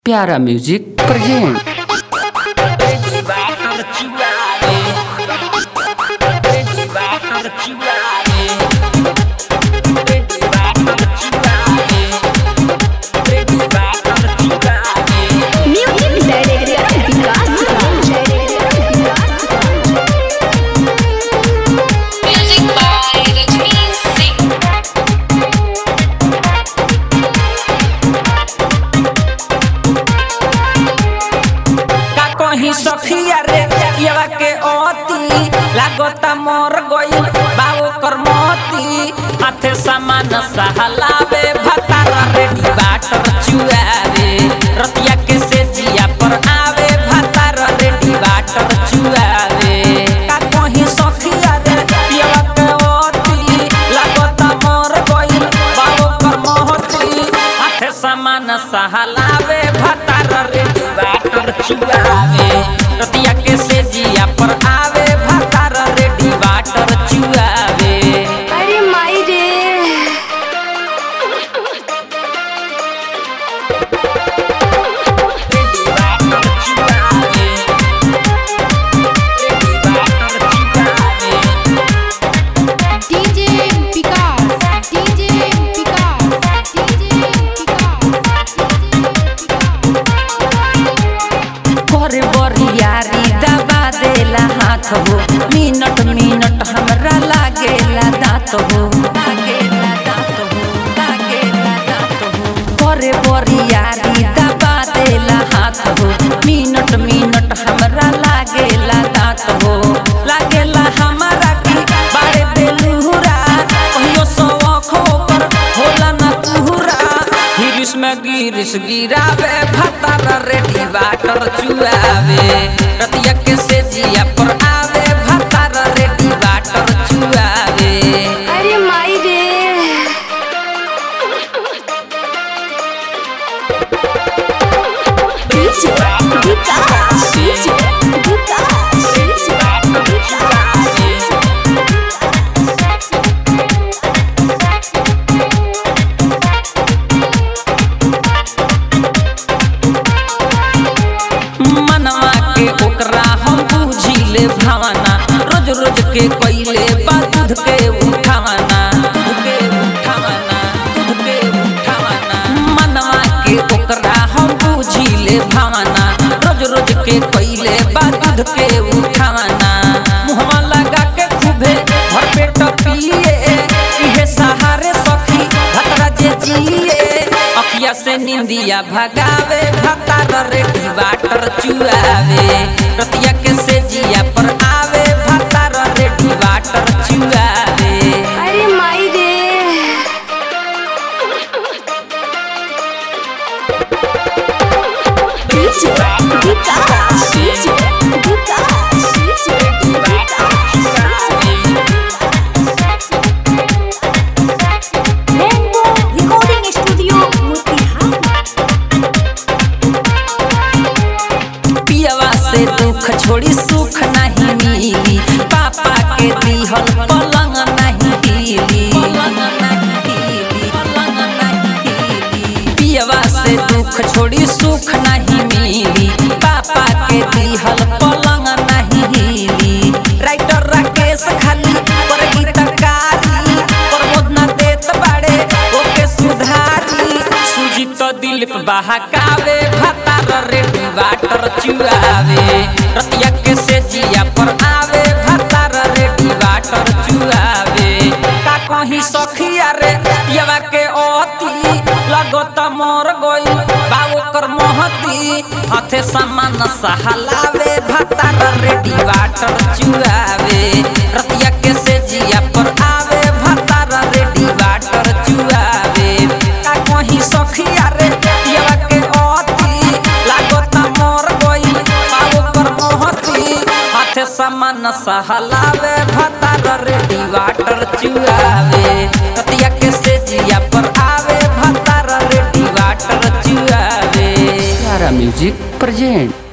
प्यारा music present music director Vikas Music by Rajni Singh. का कहीं सखिया रे यवा के ओती लागता मोर गइल बाबू कर मोती हाथे सामान सहलावे भतारा रेडी बाटर चुआवे रतिया के से जिया पर आवे भतारा रेडी बाटर चुआवे का कहीं सखिया रे यवा के ओती लागता मोर गइल बाबू कर मोती हाथे सामान सहलावे भतारा रेडी बाटर चुआवे रतिया के से जिया पर आवे भतारा रेडी बाटर चुआवे अरे माई रे रेडी बाटर चुआवे रेडी बाटर चुआवे DJ Vikas DJ Vikas DJ Vikas करे बरियारी दबा देला हाथ हो मिनट मिनट हमरा लागेला दांत हो लागेला दांत हो लागेला दांत हो करे बरियारी दबा देला हाथ हो मिनट मिनट हमरा लागेला दांत हो लागेला हमारा की बाड़े बेलुरा कहियो सौखो पर होला ना तुहरा हिरिस में गिरिस गिरावे भतारा रेडी बाटर चुआवे रतिया के से जिया पर आवे भतारा रेडी बाटर चुआवे अरे माई रे DJ Vikas DJ Vikas DJ मनवा के ओकरा हम बुझिले भावना रोज रोज के कइले बा दूध के उठावना दूध के उठावना दूध के उठावना मनवा के ओकरा हम बुझिले भावना रोज रोज के कइले बा दूध के उठावना मुहवा लगा के खूबे भर पेट पिए इहे सहारे सखी भतरा जे जिए अखिया से निंदिया भगावे भतार रेडी वाटर चुआवे रतिया के से जिया पर आवे भतार रेडी वाटर चुआवे अरे माई रे DJ Vikas DJ Vikas DJ rainbow recording studio Motihari पियवा से दुख छोड़ी सुख नहीं मिली पापा के दिहल पलंग नहीं हिली पलंग नहीं हिली पलंग नहीं हिली पियवा से दुख छोड़ी सुख नहीं मिली पापा के दिहल पलंग नहीं हिली राइटर राकेश खाली पर गीतकारी प्रमोद न देत बाड़े ओके सुधारी सुजी तो दिलीप बहकावे भतार रेडी वाटर चुआवे रतिया के से जिया पर आवे भतार रेडी वाटर चुआवे का कहीं सखिया रे यवा के ओती लगत मोर गइल बाबू कर मोहती हाथे सामान सहलावे भतार रेडी वाटर चुआवे रतिया के से जिया पर आवे भतार रेडी वाटर चुआवे का कहीं सखिया रे यवा के ओती लागत मोर गइल बाबू कर मोहती हाथे सामान सहलावे भतार रेडी वाटर चुआवे रतिया के से जिया पर आवे भतार रेडी वाटर चुआवे प्यारा म्यूजिक प्रेजेंट